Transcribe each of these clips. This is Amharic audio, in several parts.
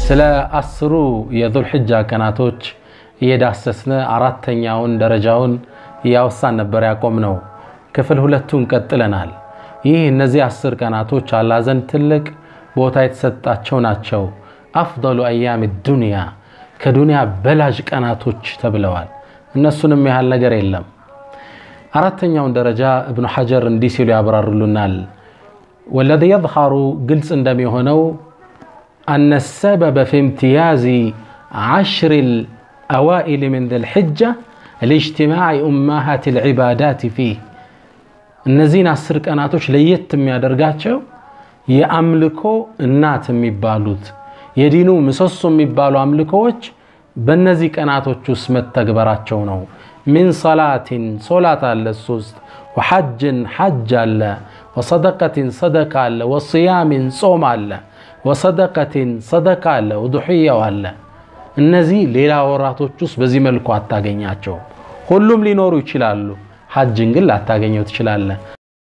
ስለ አስሩ የዙልሕጃ ቀናቶች እየዳሰስን አራተኛውን ደረጃውን እያወሳን ነበር ያቆምነው። ክፍል ሁለቱን ቀጥለናል። ይህ እነዚህ አስር ቀናቶች አላህ ዘንድ ትልቅ ቦታ የተሰጣቸው ናቸው። አፍደሉ አያም ዱንያ ከዱንያ በላጅ ቀናቶች ተብለዋል። እነሱንም ያህል ነገር የለም። አራተኛውን ደረጃ እብኑ ሐጀር እንዲህ ሲሉ ያብራሩልናል። ወለዚ የظሃሩ ግልጽ እንደሚሆነው አነ ሰበበ ፊ እምትያዝ ዓሽር ልአዋኢል ምን ዝልሕጃ ሊእጅትማዕ ኡማሃት ልዕባዳት ፊህ እነዚህን አስር ቀናቶች ለየት የሚያደርጋቸው የአምልኮ እናት የሚባሉት የዲኑ ምሰሶ የሚባሉ አምልኮዎች በእነዚህ ቀናቶች ውስጥ መተግበራቸው ነው። ሚን ሰላትን ሶላት አለ እሱ ውስጥ ወሐጅን ሐጅ አለ ወሰደቀትን ሰደቃ አለ ወስያምን ጾም አለ ወሰደቀትን ሰደቃ አለ ወዱሕያው አለ። እነዚህ ሌላ ወራቶች ውስጥ በዚህ መልኩ አታገኛቸውም። ሁሉም ሊኖሩ ይችላሉ። ሐጅን ግን ላታገኘው ትችላለህ።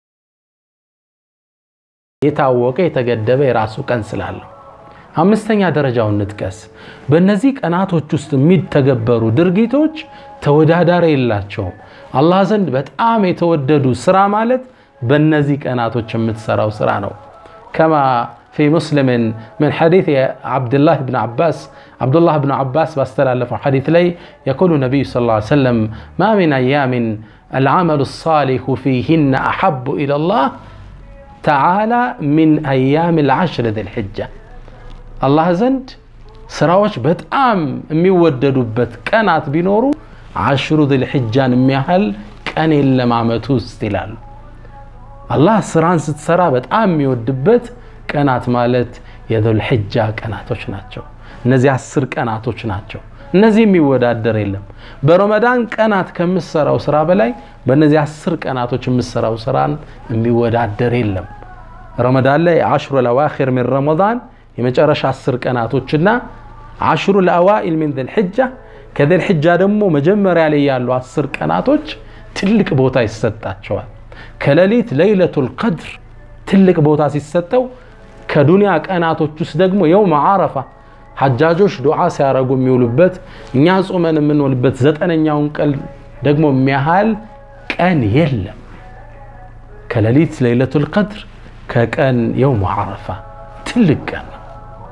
የታወቀ የተገደበ የራሱ ቀን ስላለው። አምስተኛ ደረጃውን ንጥቀስ። በእነዚህ ቀናቶች ውስጥ የሚተገበሩ ድርጊቶች ተወዳዳሪ የላቸውም። አላህ ዘንድ በጣም የተወደዱ ስራ ማለት በእነዚህ ቀናቶች የምትሰራው ስራ ነው። ከማ ፊ ሙስሊምን ምን ሐዲት የዓብድላህ ብን ዓባስ ዓብዱላህ ብን ዓባስ ባስተላለፈው ሐዲት ላይ የቁሉ ነቢዩ ስ ላ ሰለም ማ ሚን አያምን አልዓመሉ ሳሊሑ ፊህነ አሐቡ ኢለላህ ተዓላ ሚን አያም ልዓሽር ዝልሕጃ አላህ ዘንድ ስራዎች በጣም የሚወደዱበት ቀናት ቢኖሩ ዓሽሩ ዝልሕጃን የሚያህል ቀን የለም ዓመቱ ውስጥ ይላሉ። አላህ ስራን ስትሰራ በጣም የሚወድበት ቀናት ማለት የዙልሕጃ ቀናቶች ናቸው። እነዚህ አስር ቀናቶች ናቸው። እነዚህ የሚወዳደር የለም። በረመዳን ቀናት ከምሰራው ስራ በላይ በእነዚህ አስር ቀናቶች የምሰራው ስራን የሚወዳደር የለም። ረመዳን ላይ አሽሩ ለዋኪር ሚን ረመዳን የመጨረሻ አስር ቀናቶችና አሽሩ ለአዋኢል ሚን ዝልሕጃ ከዝልሕጃ ደግሞ መጀመሪያ ላይ ያሉ አስር ቀናቶች ትልቅ ቦታ ይሰጣቸዋል። ከሌሊት ለይለቱል ቀድር ትልቅ ቦታ ሲሰጠው ከዱንያ ቀናቶች ውስጥ ደግሞ የውም ዓረፋ ሐጃጆች ዱዓ ሲያደርጉ የሚውሉበት እኛ ጾመን የምንውልበት ዘጠነኛውን ቀን ደግሞ የሚያህል ቀን የለም። ከሌሊት ለይለቱል ቀድር ከቀን የውም ዓረፋ ትልቅ ቀን ነው።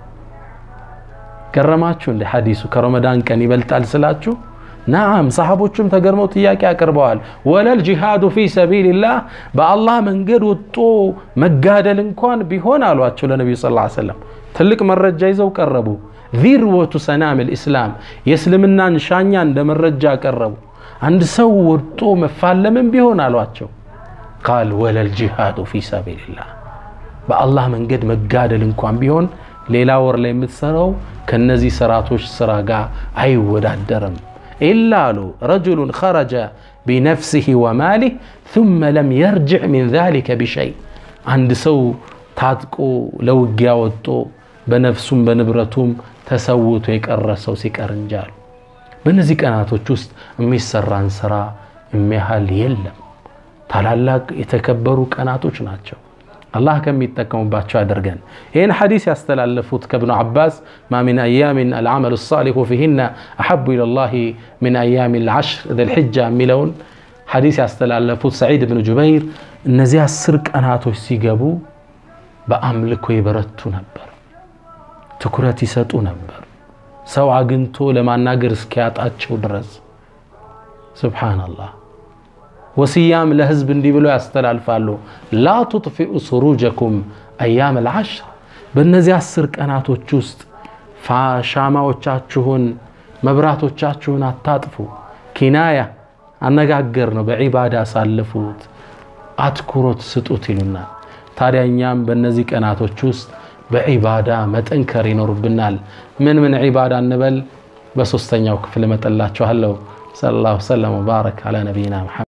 ገረማችሁ እንደ ሐዲሱ ከረመዳን ቀን ይበልጣል ስላችሁ? ናም ሰሓቦቹም ተገርመው ጥያቄ አቅርበዋል። ወለል ጂሃዱ ፊ ሰቢልላህ በአላህ መንገድ ወጦ መጋደል እንኳን ቢሆን አሏቸው ለነቢዩ ስ ሰለም ትልቅ መረጃ ይዘው ቀረቡ። ዚርወቱ ሰናም ልእስላም የእስልምናን ሻኛ እንደ መረጃ ቀረቡ። አንድ ሰው ወጦ መፋለምን ቢሆን አሏቸው። ቃል ወለል ጂሃዱ ፊ ሰቢልላህ በአላህ መንገድ መጋደል እንኳን ቢሆን ሌላ ወር ላይ የምትሰራው ከነዚህ ስራቶች ስራ ጋር አይወዳደርም። ኢላ አሉ ረጁሉን ኸረጀ ቢነፍሲህ ወማሊህ ثመ ለም የርጅዕ ሚን ዛሊከ ቢሸይ አንድ ሰው ታጥቆ ለውጊያ ወጦ በነፍሱም በንብረቱም ተሰውቶ የቀረ ሰው ሲቀር እንጂ አሉ። በእነዚህ ቀናቶች ውስጥ የሚሰራን ስራ የሚያህል የለም። ታላላቅ የተከበሩ ቀናቶች ናቸው። አላህ ከሚጠቀሙባቸው ያደርገን። ይህን ሐዲስ ያስተላለፉት ከብኑ ዓባስ ማ ሚን አያሚን አልዓመሉ ሳሊሑ ፊህነ አሐቡ ኢለላህ ሚን አያሚ ልዓሽር ዝልሕጃ የሚለውን ሐዲስ ያስተላለፉት ሰዒድ ብን ጁበይር እነዚህ አስር ቀናቶች ሲገቡ በአምልኮ ይበረቱ ነበር፣ ትኩረት ይሰጡ ነበር፣ ሰው አግኝቶ ለማናገር እስኪያጣቸው ድረስ ሱብሓነላህ። ወስያም ለህዝብ እንዲህ ብሎ ያስተላልፋሉ። ላ ቱጥፊኡ ሱሩጀኩም አያም ልዓሽር በእነዚህ አስር ቀናቶች ውስጥ ሻማዎቻችሁን መብራቶቻችሁን አታጥፉ። ኪናያ አነጋገር ነው። በዒባዳ አሳልፉት፣ አትኩሮት ስጡት ይሉናል። ታዲያ እኛም በእነዚህ ቀናቶች ውስጥ በዒባዳ መጠንከር ይኖርብናል። ምን ምን ዒባዳ እንበል? በሶስተኛው ክፍል እመጠላችኋለሁ። ሰለላሁ ሰለም ወባረክ አላ ነቢይና